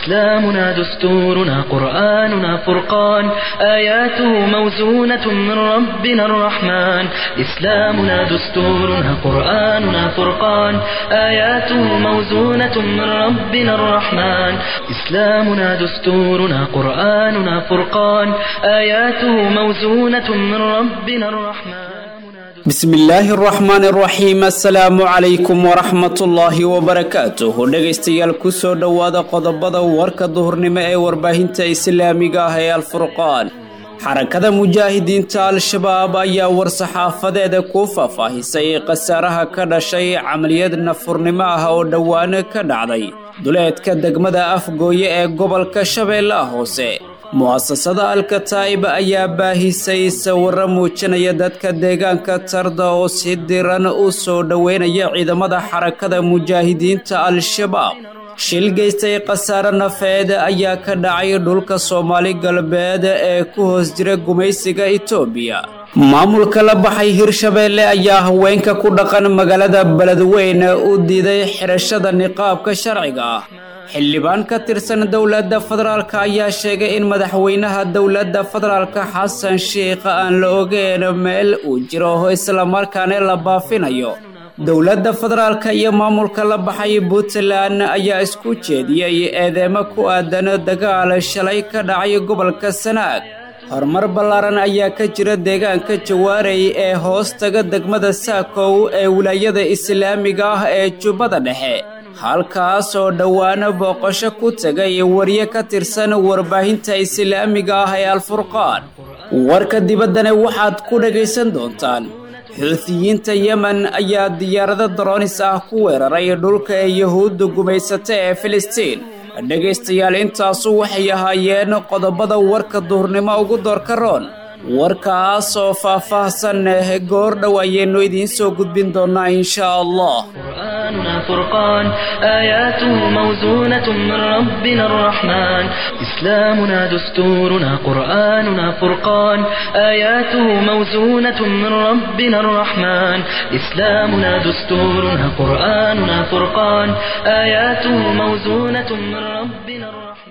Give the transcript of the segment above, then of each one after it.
إسلامنا دستورنا قرآننا فرقان آياته موزونة من ربنا الرحمن إسلامنا دستورنا قرآننا فرقان آياته موزونة من ربنا الرحمن إسلامنا دستورنا قرآننا فرقان آياته موزونة من ربنا الرحمن bismillaahi araxmaani araxiim assalaamu calaykum waraxmatullaahi wabarakaatuh dhegaystayaal kusoo dhowaada qodobada warka duhurnimo ee warbaahinta islaamiga ah ee alfurqaan xarakada mujaahidiinta al-shabaab ayaa war-saxaafadeeda ku faahfaahisay khasaaraha ka dhashay camaliyad nafurnimo ah oo dhowaano ka dhacday duleedka degmada afgooye ee gobolka shabeellaha hoose mu'asasada alkataa'ib ayaa baahisay sawirro muujinaya dadka deegaanka tarda oo si diran u soo dhoweynaya ciidamada xarakada mujaahidiinta al-shabaab shil geystay khasaare nafeed ayaa ka dhacay dhulka soomaali galbeed ee ku hoos jira gumaysiga itoobiya maamulka la baxay hirshabeelle ayaa haweenka ku dhaqan magaalada beledweyne u diiday xidhashada niqaabka sharciga ah xildhibaan ka tirsan dowladda federaalk ayaa sheegay in madaxweynaha dowladda federaalka xasan sheikh aan la ogeyn meel uu jiro islamarkaana la baafinayo dowladda federaalka iyo maamulka la baxay puntland ayaa isku jeediyey eedeemo ku aadan dagaal shalay ka dhacay gobolka sanaag horumar ballaaran ayaa ka jira deegaanka jawaarey ee hoos taga degmada saakow ee wilaayada islaamiga ah ee jubbada dhexe halkaas oo dhowaano booqasho ku tegay warye ka tirsan warbaahinta islaamiga ah ee alfurqaan warka dibaddana waxaad ku dhagaysan doontaan xuutiyiinta yemen ayaa diyaarado daroonis ah ku weeraray dhulka ee yuhuudda gumaysata ee filistiin dhegaystayaal intaasu waxay ahaayeen qodobada warka duhurnimo ugu doorka roon warkaas oo faah-faahsan goor dhow ayaynu idiin soo gudbin doonaa insha allah قرآننا فرقان آياته موزونة من ربنا الرحمن إسلامنا دستورنا قرآننا فرقان آياته موزونة من ربنا الرحمن إسلامنا دستورنا قرآننا فرقان آياته موزونة من ربنا الرحمن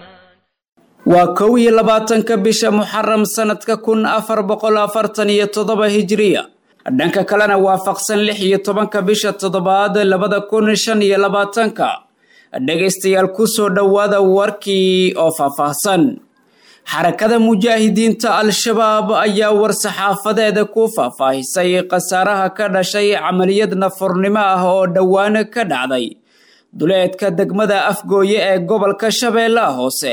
waa kow iyo labaatanka bisha muxaram sanadka kun afar boqol afartan iyo toddoba hijiriya dhanka kalena waafaqsan lix iyo tobanka bisha toddobaad labada kun shan iyo labaatanka dhegaystayaal kusoo dhowaada warkii oo faahfaahsan xarakada mujaahidiinta al-shabaab ayaa war-saxaafadeeda ku faahfaahisay khasaaraha ka dhashay camaliyad nafurnimo ah oo dhowaan ka dhacday duleedka degmada afgooye ee gobolka shabeellaha hoose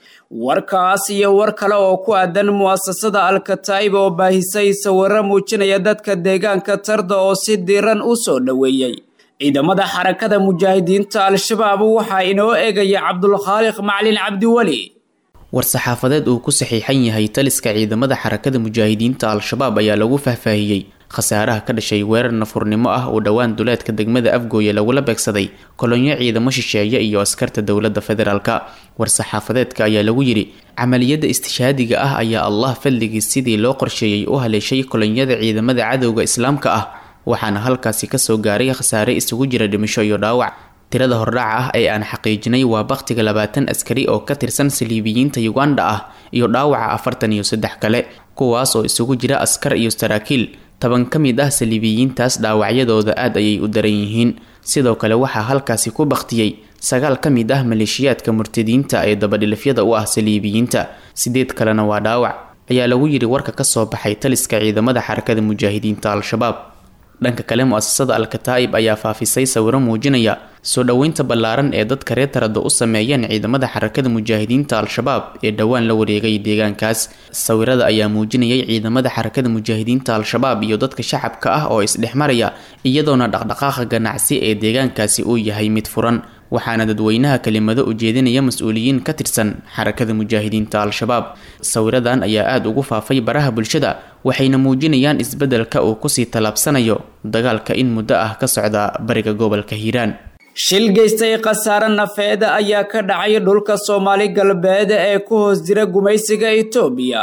warkaas iyo war kale oo ku aadan mu'asasada al-kataa'ib oo baahisay sawirro muujinaya dadka deegaanka tarda oo si diiran u soo dhoweeyey ciidamada xarakada mujaahidiinta al-shabaab waxaa inoo eegaya cabdulkhaaliq macalin cabdiweli war-saxaafadeed uu ku saxiixan yahay taliska ciidamada xarakada mujaahidiinta al-shabaab ayaa lagu faahfaahiyey khasaaraha ka dhashay weerar nafurnimo ah oo dhowaan duleedka degmada afgooye lagula beegsaday kolonyo ciidamo shisheeye iyo askarta dowladda federaalka war-saxaafadeedka ayaa lagu yidhi camaliyadda istishaadiga ah ayaa allah fadligiis sidii loo qorsheeyey u haleeshay kolonyada ciidamada cadowga islaamka ah waxaana halkaasi kasoo gaaray khasaare isugu jira dhimisho iyo dhaawac tirada hordhaca ah ee aan xaqiijinay waa bakhtiga labaatan askari oo ka tirsan saliibiyiinta uganda ah iyo dhaawaca afartan iyo saddex kale kuwaas oo isugu jira askar iyo saraakiil toban ka mid ah saliibiyiintaas dhaawacyadooda aad ayay u daran yihiin sidoo kale waxaa halkaasi ku bakhtiyey sagaal ka mid ah maleeshiyaadka murtadiinta ee dabadhilifyada u ah saliibiyiinta sideed kalena waa dhaawac ayaa lagu yidhi warka kasoo baxay taliska ciidamada xarakada mujaahidiinta al-shabaab dhanka kale mu-asasada al-kataa'ib ayaa faafisay sawiro muujinaya soo dhoweynta ballaaran ee dadka reer tarada u sameeyeen ciidamada xarakada mujaahidiinta al-shabaab ee dhowaan la wareegay deegaankaas sawirada ayaa muujinayay ciidamada xarakada mujaahidiinta al-shabaab iyo dadka shacabka ah oo isdhexmaraya iyadoona dhaqdhaqaaqa ganacsi ee deegaankaasi uu yahay mid furan waxaana dadweynaha kelimado ujeedinaya mas-uuliyiin ka tirsan xarakada mujaahidiinta al-shabaab sawiradan ayaa aada ugu faafay baraha bulshada waxayna muujinayaan isbeddelka uu kusii tallaabsanayo dagaalka in muddo ah ka socda bariga gobolka hiiraan shil geystay khasaare nafeed ayaa ka dhacay dhulka soomaali galbeed ee ku hoos jira gumaysiga itoobiya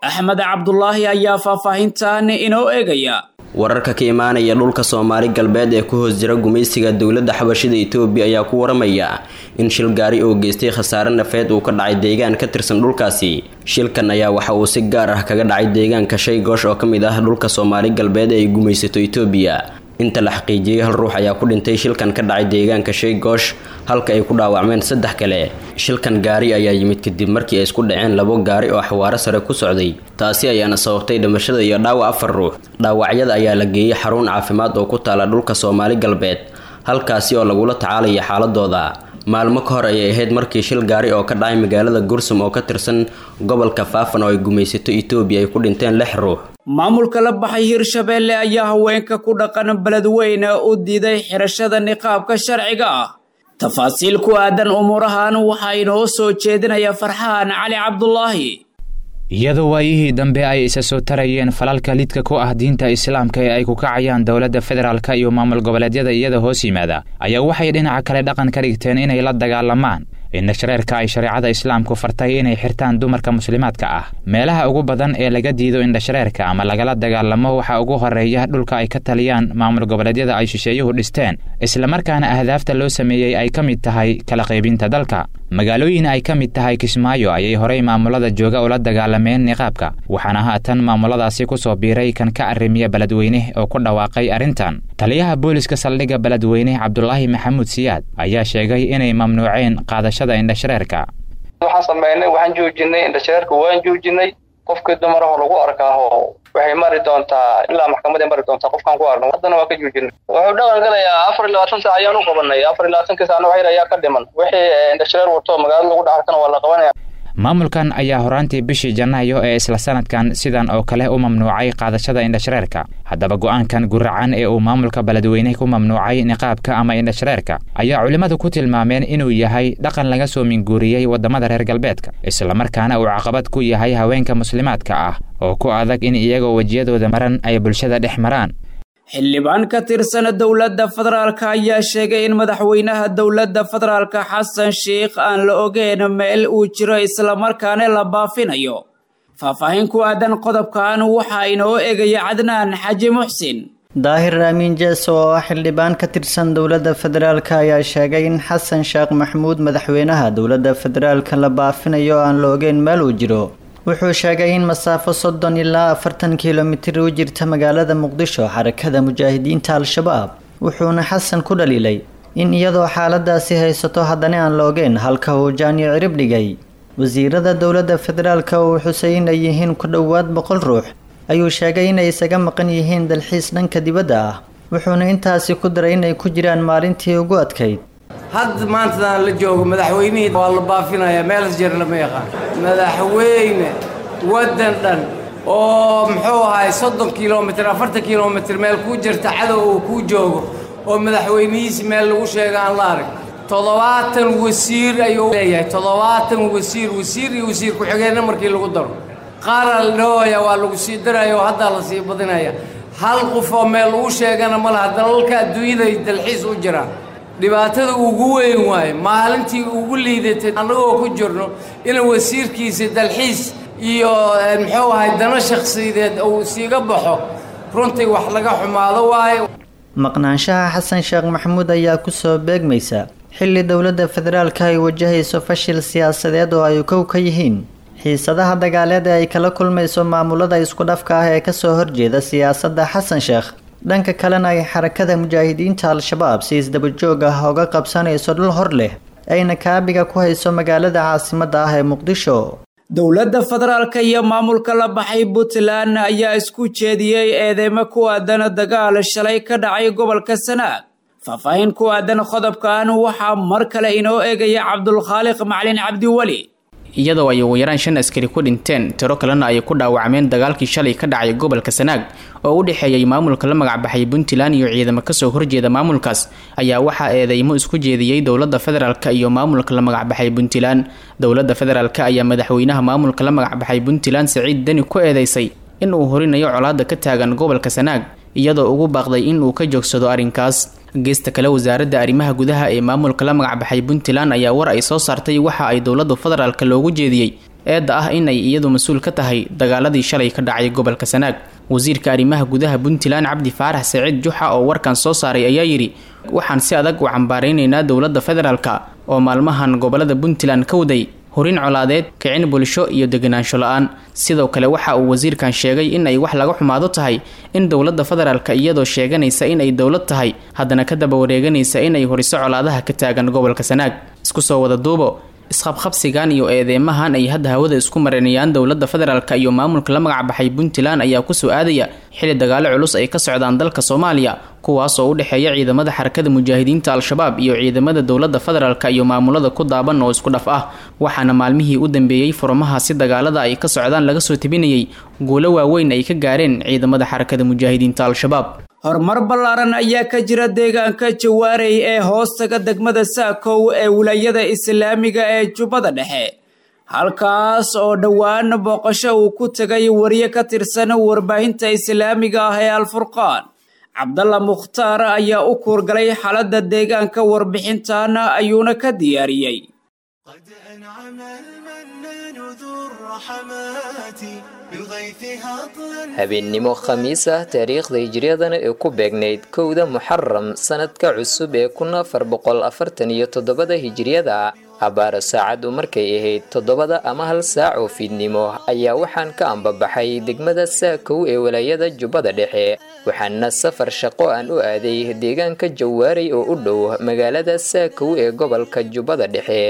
axmed cabdulaahi ayaa faahfaahintan inoo eegaya wararka ka imaanaya dhulka soomaali galbeed ee ku hoos jira gumaysiga dowladda xabashida itoobiya ayaa ku waramaya in shil gaari oo geystay khasaare nafeed uu ka dhacay deegaan ka tirsan dhulkaasi shilkan ayaa waxa uu si gaar ah kaga dhacay deegaanka shay goosh oo ka mid ah dhulka soomaali galbeed ee ay gumaysato itoobiya inta la xaqiijiyey hal ruux ayaa ku dhintay shilkan ka dhacay deegaanka shay goosh halka ay ku dhaawacmeen saddex kale shilkan gaari ayaa yimid kadib markii ay isku dhaceen labo gaari oo xawaaro sare ku socday taasi ayaana sababtay dhimashada iyo dhaawac afar ruux dhaawacyada ayaa la geeyey xarun caafimaad oo ku taala dhulka soomaali galbeed halkaasi oo lagula tacaalaya xaaladooda maalmo ka hor ayay ahayd markii shil gaari oo ka dhacay magaalada gursum oo ka tirsan gobolka faafan oo ay gumaysato itoobiya ay ku dhinteen lix ruux maamulka la baxay hirshabeelle ayaa haweenka ku dhaqan beledweyne u diiday xirashada niqaabka sharciga ah tafaasiil ku aadan umuurahan waxaa inoo soo jeedinaya farxaan cali cabdulaahi iyadoo waayihii dambe ay isa soo tarayeen falalka lidka ku ah diinta islaamka ee ay ku kacayaan dowladda federaalka iyo maamul goboleedyada iyada hoos yimaada ayaa waxay dhinaca kale dhaqan ka dhigteen inay la dagaalamaan indhashareerka ay shareecada islaamku fartay inay xirtaan dumarka muslimaadka ah meelaha ugu badan ee laga diido indhashareerka ama lagala dagaalamo waxaa ugu horeeya dhulka ay ka taliyaan maamul goboleedyada ay shisheeyuhu dhisteen islamarkaana ahdaafta loo sameeyey ay ka mid tahay kala qaybinta dalka magaalooyin ay ka mid tahay kismaayo ayay horey maamulada jooga ula dagaalameen niqaabka waxaana haatan maamuladaasi ku soo biiray kan ka arrimiya beledweyne oo ku dhawaaqay arrintan taliyaha booliska saldhigga beledweyne cabdulaahi maxamuud siyaad ayaa sheegay inay mamnuuceen qaadashada indhashareerka waxaan sameynay waxaan joojinay indhashareerka waan joojinay qofkii dumaraho lagu arkaaho waxay mari doontaa ilaa maxkamaday mari doontaa qofkaan ku arno haddana waa ka joojinay wuxuu dhaqan galayaa afar iyo labaatan saac ayaan u qabanay afar iyo labaatanka saacna waxyar ayaa ka dhiman wixii indhashareer wato magaalada lagu dhaxarkana waa la qabanaya maamulkan ayaa horaantii bishii janaayo ee isla sanadkan sidan oo kale u mamnuucay qaadashada indhashareerka haddaba go'aankan guracan ee uu maamulka beledweyne ku mamnuucay niqaabka ama indhashareerka ayaa culimmadu ku tilmaameen inuu yahay dhaqan laga soo minguuriyey waddamada reer galbeedka islamarkaana uu caqabad ku yahay haweenka muslimaadka ah oo ku adag in iyagoo wejiyadooda maran ay bulshada dhex maraan xildhibaan ka tirsan dowladda federaalka ayaa sheegay in madaxweynaha dowladda federaalka xasan sheikh aan la ogeyn meel uu jiro islamarkaana la baafinayo faahfaahin ku aadan qodobkan waxaa inoo egaya cadnaan xaji muxsin daahir aamin jees oo ah xildhibaan ka tirsan dowladda federaalka ayaa sheegay in xasan sheekh maxamuud madaxweynaha dowladda federaalka la baafinayo aan la ogeyn meel uu jiro wuxuu sheegay in masaafo soddon ilaa afartan kilomitir u jirta magaalada muqdisho xarakada mujaahidiinta al-shabaab wuxuuna xasan ku dhaliilay in iyadoo xaaladaasi haysato haddana aan la ogeyn halka uu jaaniyo cirib dhigay wasiirada dowladda federaalka uu xusay inay yihiin ku dhowaad boqol ruux ayuu sheegay inay isaga maqan yihiin dalxiis dhanka dibadda ah wuxuuna intaasi ku daray inay ku jiraan maalintii ugu adkayd hadda maantadan la joogo madaxweynihii waa la baafinayaa meelas jeer lama yaqaan madaxweyne waddan dhan oo muxuu ahay soddon kilomitir afartan kilomitir meel kuu jirta cadow uu kuu joogo oo madaxweynihiisi meel lagu sheega aan la arag toddobaatan wasiir ayuu leeyahay toddobaatan wasiir wasiir iyo wasiir ku-xigeenna markii lagu daro qaaraa la dhahooya waa lagu sii daraya oo haddaa la sii badinaya hal qof oo meel lagu sheegana ma laha dalalka adduunyaday dalxiis u jiraan dhibaatada ugu weyn waaye maalintii ugu liidatay annagoo ku jirno in wasiirkiisa dalxiis iyo muxuu ahay dano shakhsiyadeed uu siiga baxo runtii wax laga xumaado waaye maqnaanshaha xasan sheekh maxamuud ayaa kusoo beegmaysa xilli dowladda federaalka ay wajahayso fashil siyaasadeed oo ay kow ka yihiin xiisadaha dagaaleed ee ay kala kulmayso maamulada isku dhafka ah ee kasoo horjeeda siyaasadda xasan sheekh dhanka kalena ay xarakada mujaahidiinta al-shabaab si isdabajoog ah uga qabsanayso dhul hor leh ayna kaabiga ku hayso magaalada caasimadda ah ee muqdisho dowladda federaalka iyo maamulka la baxay puntland ayaa isku jeediyey eedeymo ku aadan dagaal shalay ka dhacay gobolka sanaag faahfaahin ku aadan qodobkan waxaa mar kale inoo eegaya cabdulkhaaliq macalin cabdiweli iyadoo ay ugu yaraan shan askari ku dhinteen tiro kalena ay ku dhaawacmeen dagaalkii shalay ka dhacay gobolka sanaag oo u dhexeeyay maamulka la magacbaxay puntland iyo ciidamo kasoo horjeeda maamulkaas ayaa waxaa eedeymo isku jeediyey dowladda federaalk iyo maamulka la magacbaxay puntland dowladda federaalk ayaa madaxweynaha maamulka la magacbaxay puntland saciid deni ku eedeysay in uu horinayo colaada ka taagan gobolka sanaag iyadoo ugu baaqday in uu ka joogsado arrinkaas geesta kale wasaaradda arrimaha gudaha ee maamulka la magacbaxay puntland ayaa war ay soo saartay waxa ay dowladda federaalk loogu jeediyey eedda ah inay iyadu mas-uul ka tahay dagaaladii shalay ka dhacay gobolka sanaag wasiirka arrimaha gudaha puntland cabdi faarax saciid juxa oo warkan soo saaray ayaa yidhi waxaan si adag u cambaaraynaynaa dowladda federaalka oo maalmahan gobolada puntland ka waday horin colaadeed kicin bulsho iyo deganaansho la-aan sidoo kale waxa uu wasiirkan sheegay in ay wax laga xumaado tahay in dowladda federaalka iyadoo sheeganaysa in ay dowlad tahay haddana ka daba wareeganaysa inay horiso colaadaha ka taagan gobolka sanaag isku soo wada duubo isqabqabsigan iyo eedeymahan ay hadda hawada isku marinayaan dowladda federaalka iyo maamulka la magacbaxay puntland ayaa kusoo aadaya xili dagaalo culus ay ka socdaan dalka soomaaliya kuwaas oo u dhexeeya ciidamada xarakada mujaahidiinta al-shabaab iyo ciidamada dowladda federaalka iyo maamulada ku daaban oo isku dhaf ah waxaana maalmihii u dambeeyey furmahaasi dagaalada ay ka socdaan laga soo tebinayay guulo waaweyn ay ka gaareen ciidamada xarakada mujaahidiinta al-shabaab horumar ballaaran ayaa ka jira deegaanka jawaarey ee hoostaga degmada saakow ee wilaayada islaamiga ee jubbada dhexe halkaas oo dhowaan booqasho uu ku tegay wariye ka tirsan warbaahinta islaamiga ah ee alfurqaan cabdalla mukhtaar ayaa u kuurgalay xaaladda deegaanka warbixintan ayuuna ka diyaariyey habeennimo khamiis ah taariikhda hijriyadana ee ku beegnayd kowda muxaram sanadka cusub ee kun afar boqol afartan iyo toddobada hijriyada abaara saacaddu markay ahayd toddobada ama hal saac oo fiidnimo ayaa waxaan ka ambabaxay degmada saakow ee walaayada jubbada dhexe waxaana safar shaqo aan u aaday deegaanka jawaaray oo u dhow magaalada saakow ee gobolka jubbada dhexe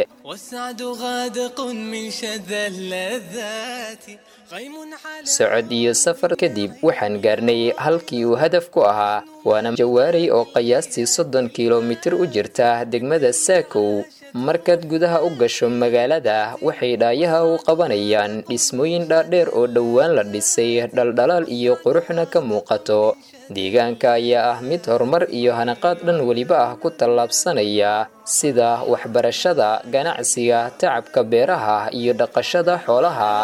socod iyo safar kadib waxaan gaarnay halkii uu hadaf ku ahaa waana jawaaray oo qiyaastii soddon kilomitir u jirta degmada saakow markaad gudaha u gasho magaalada waxay dhaayaha u qabanayaan dhismooyin dhaadheer oo dhowaan la dhisay dhaldhalaal iyo quruxna ka muuqato deegaanka ayaa ah mid horumar iyo hanaqaad dhan weliba ah ku tallaabsanaya sida waxbarashada ganacsiga tacabka beeraha iyo dhaqashada xoolaha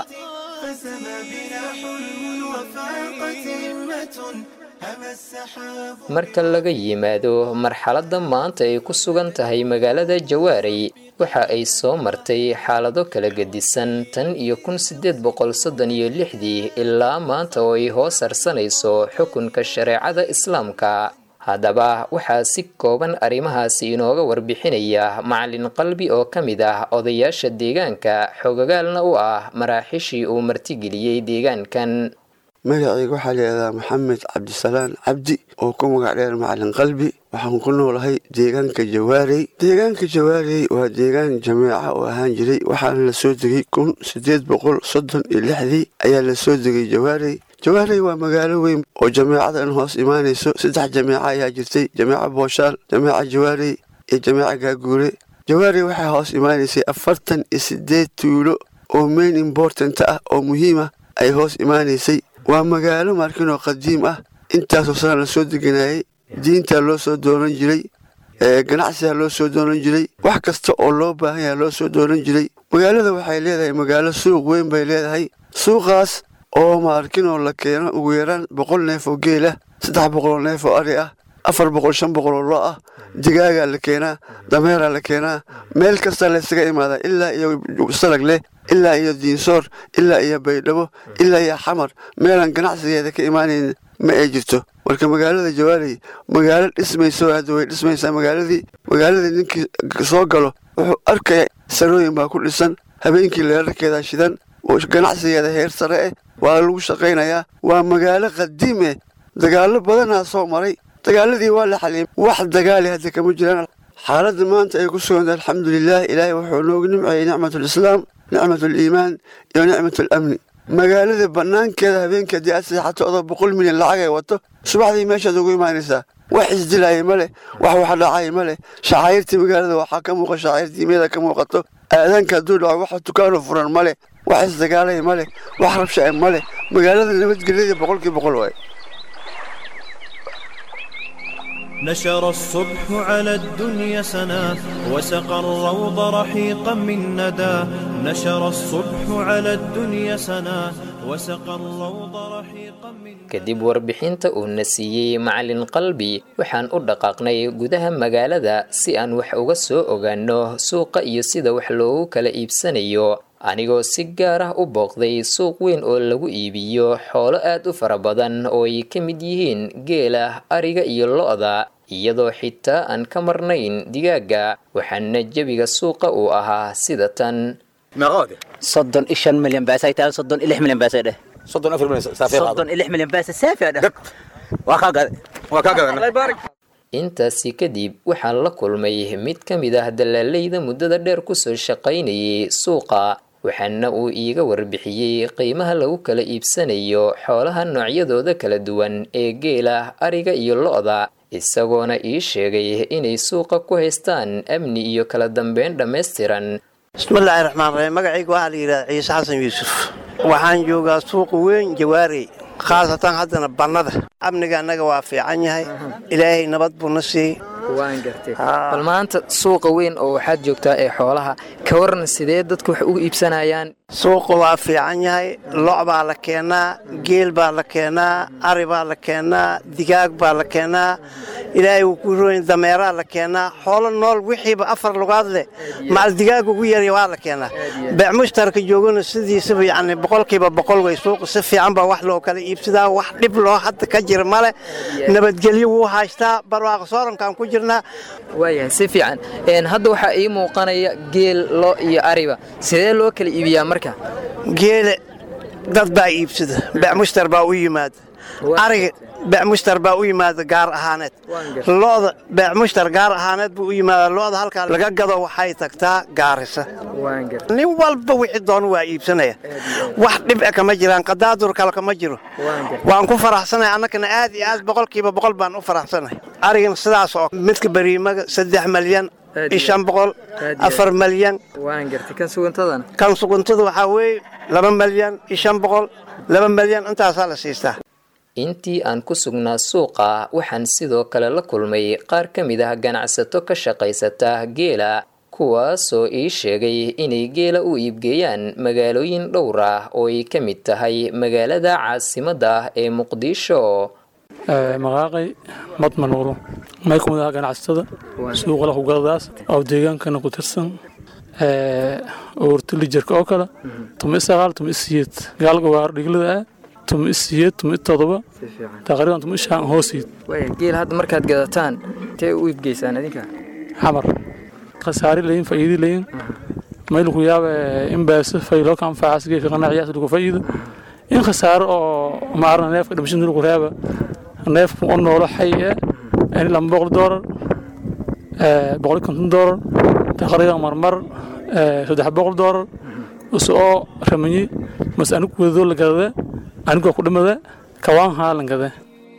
marka laga yimaado marxaladda maanta ay ku sugan tahay magaalada jawaaray waxa ay soo martay xaalado kala gedisan tan iyo kun sideed boqol soddon iyo lixdii ilaa maanta oo ay hoos harsanayso xukunka shareecada islaamka haddaba waxaa si kooban arrimahaasi inooga warbixinaya macalin qalbi oo ka mid ah odayaasha deegaanka xogagaalna u ah maraaxishii uu martigeliyey deegaankan magacayga waxaa layihahdaa maxamed cabdisalaan cabdi oo ku magac dheer macalin qalbi waxaan ku noolahay deegaanka jawaarey deegaanka jawaarey waa deegaan jameeca oo ahaan jiray waxaana la soo degay kun siddeed boqol soddon iyo lixdii ayaa la soo degay jawaarey jawaarey waa magaalo weyn oo jameecadan hoos imaanayso saddex jameeca ayaa jirtay jameeca booshaal jameeca jawaarey iyo jameeca gaaguure jawaarey waxaa hoos imaanaysay afartan iyo siddeed tuulo oo main important ah oo muhiima ay hoos imaanaysay waa magaalo markin oo qadiim ah intaasoo sana la soo deganayay diintaa loo soo doonan jiray ganacsigaa loo soo doonan jiray wax kasta oo loo baahan yaha loo soo doonan jiray magaalada waxay leedahay magaalo suuq weyn bay leedahay suuqaas oo maarkinoo la keeno ugu yaraan boqol neef oo geel ah saddex boqoloo neef oo ari ah afar boqol shan boqoloo lo ah digaagaa la keenaa dameeraa la keenaa meel kasta laysaga imaadaa ilaa iyo salag leh ilaa iyo diinsoor ilaa iyo baydhabo ilaa iyo xamar meelaan ganacsigeeda ka imaanayn ma ay jirto marka magaalada jawaaley magaalo dhismayso hadda way dhismaysaa magaaladii magaaladii ninkii soo galo wuxuu arkaya sarooyin baa ku dhisan habeenkii leerarkeeda shidan oo ganacsigeeda heer sare eh waa lagu shaqaynayaa waa magaalo qadiim eh dagaallo badanaa soo maray dagaaladii waa la xaliyay wax dagaali hadda kama jiraan xaaladda maanta ay ku suganta alxamdulilah ilaahay wuxuu noogu nimceeyey nicmatulislaam nicmatuliimaan iyo nicmatulamni magaalada bannaankeeda habeenkii haddii aad seexato odoo boqol milyan lacag ay wato subaxdii meeshaad ugu imaanaysaa wax isdilaaya ma leh wax wax dhacaya ma leh shacairtii magaalada waxaa ka muuqa shacair diimyada ka muuqato aadaanka hadduu dhaco wax dukaano furan ma leh wax isdagaalaya ma leh wax rabsha ma leh magaalada nabadgelyada boqolkii boqol waay نشر الصبح على الدنيا سنا وسقى الروض رحيقا من ندى نشر الصبح على الدنيا سنا وسقى الروض رحيقا من kadib warbixinta uu na siiyey macalin qalbi waxaan u dhaqaaqnay gudaha magaalada si aan wax uga soo ogaano suuqa iyo sida wax loogu kala iibsanayo anigoo si gaar ah u booqday suuq weyn oo lagu iibiyo xoolo aad u fara badan oo ay ka mid yihiin geela ariga iyo lo-da iyadoo xitaa aan ka marnayn digaaga waxaana jebiga suuqa uu ahaa sida tan soddon iyo shan milyan baasay tahay soddon iyo lix milyan baasay dheh soddon afar milyan saafee qaado soddon iyo lix milyan baasay saafee dheh waa kaa gaday waa kaa gadan intaasi kadib waxaan la kulmay mid ka mid ah dalaaleyda muddada dheer kusoo shaqaynayay suuqa waxaana uu iiga warbixiyey qiimaha lagu kala iibsanayo xoolaha noocyadooda kala duwan ee geela ariga iyo lo-da isagoona ii sheegay inay suuqa ku haystaan amni iyo kala dambeyn dhammaystiran bismillaahi raxmaan raxiim magacayga waxaa la yidhahda ciise xasan yuusuf waxaan joogaa suuqa weyn jawaarey khaasatan haddana bannada amniga annaga waa fiican yahay ilaahay nabad buu na siiyey waan gartay bal maanta suuqa weyn oo waxaad joogtaa ee xoolaha ka waran sidee dadku wax ugu iibsanayaan suuqa waa fiican yahay lo' baa la keenaa geel baa la keenaa ari baa la keenaa digaag baa la keenaa ilaahay wuu ku royn dameeraa la keenaa xoolo nool wixiiba afar lugaad leh macal digaag ugu yarya waa la keenaa beec mushtarka joogana sidiisaba yacni boqolkiiba boqol wey suuqa si fiican baa wax loo kala iibsadaa wax dhib loo hadda ka jira male nabadgelyo wuu haystaa barwaaqo soorankaan ku jirnaa waayahay si fiican hadda waxaa ii muuqanaya geel lo iyo ariba sidee loo kala iibiyaa marka geele dad baa iibsada beec mushtar baa u yimaada ariga beec mushtar baa u yimaada gaar ahaaneed lo'da beec mushtar gaar ahaaneed buu u yimaada lo'da halkaa laga gado waxay tagtaa gaarisa nin walba wixii doonu waa iibsanaya wax dhib e kama jiraan qadaadur kale kama jiro waan ku faraxsanahay annagana aad iyo aad boqolkiiba boqol baan u faraxsanahay arigana sidaas oo midka bariimaga saddex malyan iyo shan boqol afar malyan kan suguntada waxaa weeye laba malyan iyo shan boqol laba malyan intaasaa la siistaa intii aan ku sugnaa suuqa waxaan sidoo kale la kulmay qaar ka mid ah ganacsato ka shaqaysata geela kuwaasoo ii sheegay inay geela u iibgeeyaan magaalooyin dhowr ah oo ay ka mid tahay magaalada caasimadda ah ee muqdisho maqaaqay madmanuuro may kumid aha ganacsatada suuqala kugadadaas oo deegaankana ku tirsan oortilijarka oo kale tuma isaqaal tuma isiyeed gaalga waar dhiglada ah tuma isiyeed tuma itodoba taqriiban tuma ishaan hoosiid geel hadda markaad gadataan intee u iibgeysaan idinka xamar khasaari layin faa'iidi layin mayl ku yaaba in baasa faylo ka anfacaas geedka qanaaciyaas lagu faa'iido in khasaaro oo maarna neefka dhimashin lagu reeba neefku oo noolo xay eh in lama boqol doolar boqol konton doolar taqriiban marmar saddex boqol doolar usoo ramanyi mas anigu wadadoo la gadada anigoo ku dhimada kawaan haa lan gada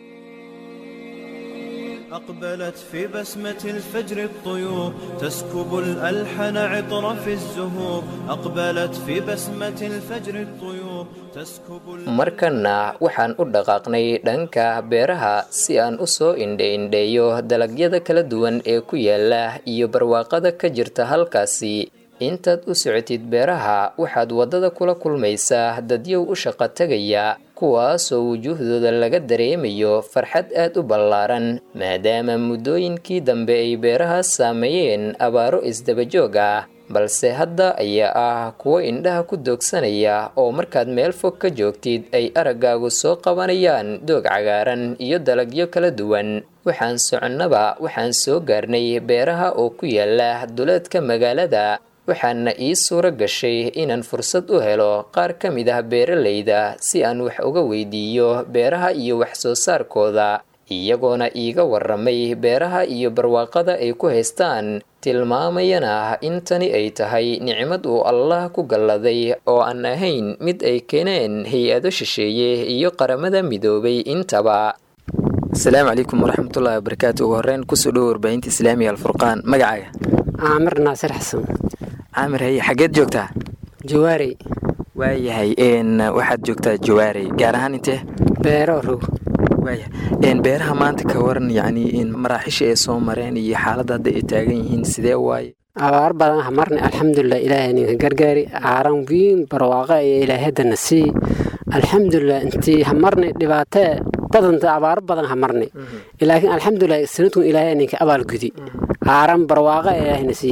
أقبلت في بسمة الفجر الطيور تسكب الألحن عطر في الزهور أقبلت في بسمة الفجر الطيور تسكب markana waxaan u dhaqaaqnay dhanka beeraha si aan u soo indhe-indheeyo dalagyada kala duwan ee ku yaala iyo barwaaqada ka jirta halkaasi intaad u socotid beeraha waxaad waddada kula kulmaysaa dadyow u shaqo tegaya kuwaasoo wujuuhdooda laga dareemayo farxad aad u ballaaran maadaama muddooyinkii dambe ay beeraha saameeyeen abaaro isdabajoog ah balse hadda ayaa ah kuwo indhaha ku doogsanaya oo markaad meel fog ka joogtid ay araggaagu soo qabanayaan doog cagaaran iyo dalagyo kala duwan waxaan soconnaba waxaan soo gaarnay beeraha oo ku yaala duleedka magaalada waxaana ii suuro gashay inaan fursad u helo qaar ka mid ah beeralayda si aan wax uga weydiiyo beeraha iyo wax soo saarkooda iyagoona iiga waramay beeraha iyo barwaaqada ay ku haystaan tilmaamayana in tani ay tahay nicmad uu allah ku galladay oo aan ahayn mid ay keeneen hay-ado shisheeye iyo qaramada midoobay intaba asalaamu calaykum waraxmatullahi wabarakaatu ugu horreyn kusoo dhowo warbaahinta islaamiga alfurqaan magacaaga caamir naasir xasan caamir haye xageed joogtaa jawaarey waayahay waxaad joogtaa jawaarey gaar ahaan intee beero rog waaya beeraha maanta ka waran yacni maraaxisha ay soo mareen iyo xaaladda hadda ay taagan yihiin sidee waaye abaar badan hamarnay alxamdulilah ilaahay ninka gargaari caaran wiin barwaaqa iyo ilaahadana sii alxamdulilah intii hamarnay dhibaatee badanta abaaro badan hamarnay laakiin alxamdulilah sanadkun ilaahay ninka abaalgudi caaran barwaaqa ilaahayna siiyey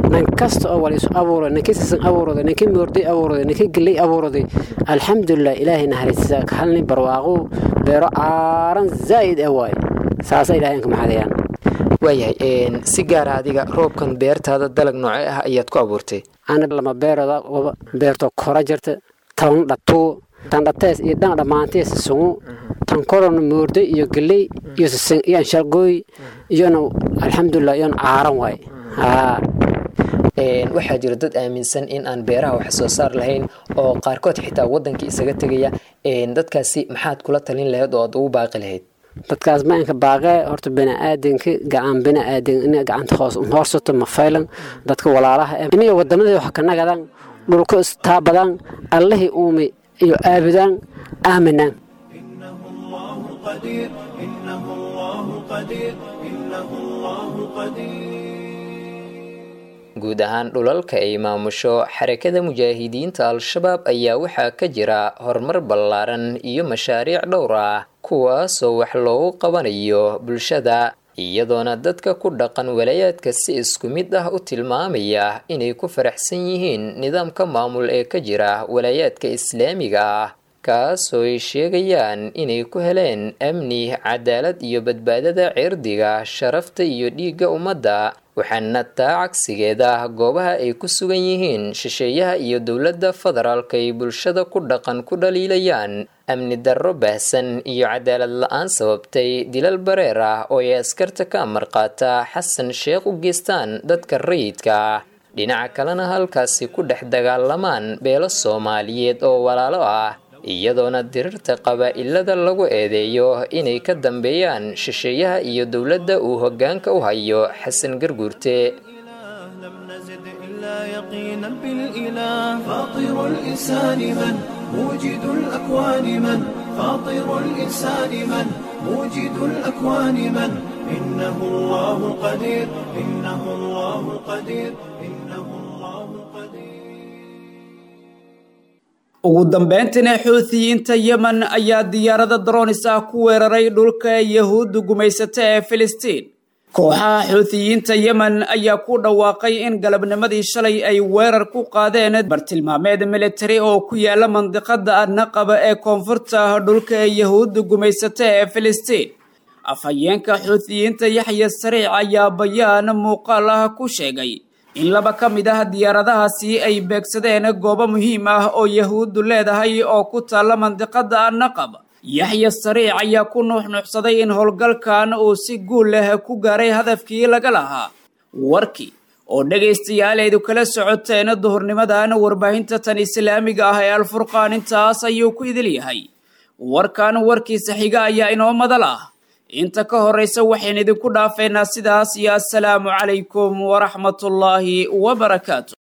nin kasta oo wal isu abuuray ninkii sisan abuuraday ninkii moorday abuuraday ninkii geley abuuraday alxamdulilah ilaahay naxariistiisa ka halni barwaaqo beero caaran zaa'id ah waaye saasa ilaahay ka maxadayaan waayahay si gaara adiga roobkan beertaada dalag noocee ah ayaad ku abuurtay ana lama beerada beerto kora jirta tan dhatuu tan dhatees iyo dhan dhammaantee sisungu tan korona moorday iyo geley iyo sisin iyo anshalgooy iyona alxamdulilah iyona caaran waaye haa waxaa jira dad aaminsan in aan beeraha wax soo saar lahayn oo qaarkood xitaa wadankii isaga tegaya dadkaasi maxaad kula talin lahayd oo aad ugu baaqi lahayd dadkaas maanka baaqee horta biniaadanka gacan biniaadan ina gacanta hoos hoorsato ma faylan dadka walaalaha iniyo wadamadii wax ka nagadaan dhulka istaabadaan allihii uumi iyo aabudaan aaminaan قدير إنه الله قدير إنه الله قدير guud ahaan dhulalka ay maamusho xarakada mujaahidiinta al-shabaab ayaa waxaa ka jira horumar ballaaran iyo mashaariic dhowr ah kuwaasoo wax loogu qabanayo bulshada iyadoona dadka ku dhaqan walaayaadka si isku mid ah u tilmaamaya inay ku faraxsan yihiin nidaamka maamul ee ka jira walaayaadka islaamiga ah kaasoo ay sheegayaan inay ku heleen amni cadaalad iyo badbaadada cirdiga sharafta iyo dhiigga ummadda waxaana taa cagsigeeda goobaha ay ku sugan yihiin shisheeyaha iyo dowladda federaalk ay bulshada ku dhaqan ku dhaliilayaan amni darro baahsan iyo cadaalad la-aan sababtay dilal bareer ah oo ay askarta ka amar qaata xasan sheekh u geystaan dadka rayidka ah dhinaca kalena halkaasi ku dhex dagaalamaan beelo soomaaliyeed oo walaalo ah iyadoona dirirta qabaa'ilada lagu eedeeyo inay ka dambeeyaan shisheeyaha iyo dowladda uu hoggaanka u hayo xasan garguurte يقينا بالإله فاطر الإنسان من موجد الأكوان من فاطر الإنسان من موجد الأكوان من إنه الله قدير إنه الله قدير إنه الله قدير ugu dambeyntiina xuutiyiinta yemen ayaa diyaarada droonis ah ku weeraray dhulka yahuudda gumaysata ee filistiin kooxaha xuutiyiinta yemen ayaa ku dhawaaqay in galabnimadii shalay ay weerar ku qaadeen bartilmaameed militari oo ku yaala mandiqada adnaqaba ee koonfurta dhulka yahuudda gumaysata ee filistiin afhayeenka xuutiyiinta yaxya sariic ayaa bayaan muuqaal ah ku sheegay in laba ka mid ah diyaaradahaasi ay beegsadeen goobo muhiim ah oo yahuuddu leedahay oo ku taalla mandiqada annaqab yaxya sariic ayaa ku nuuxnuuxsaday in howlgalkan uu si guul leh ku gaaray hadafkii laga lahaa warkii oo dhegaystayaal aydu kala socoteen duhurnimadan warbaahinta tan islaamiga ah ee alfurqaan intaas ayuu ku idil yahay warkan warkiisa xiga ayaa inoo madal ah inta ka horraysa waxayn idinku dhaafeynaa sidaas iyo assalaamu calaykum waraxmatullaahi wabarakaatu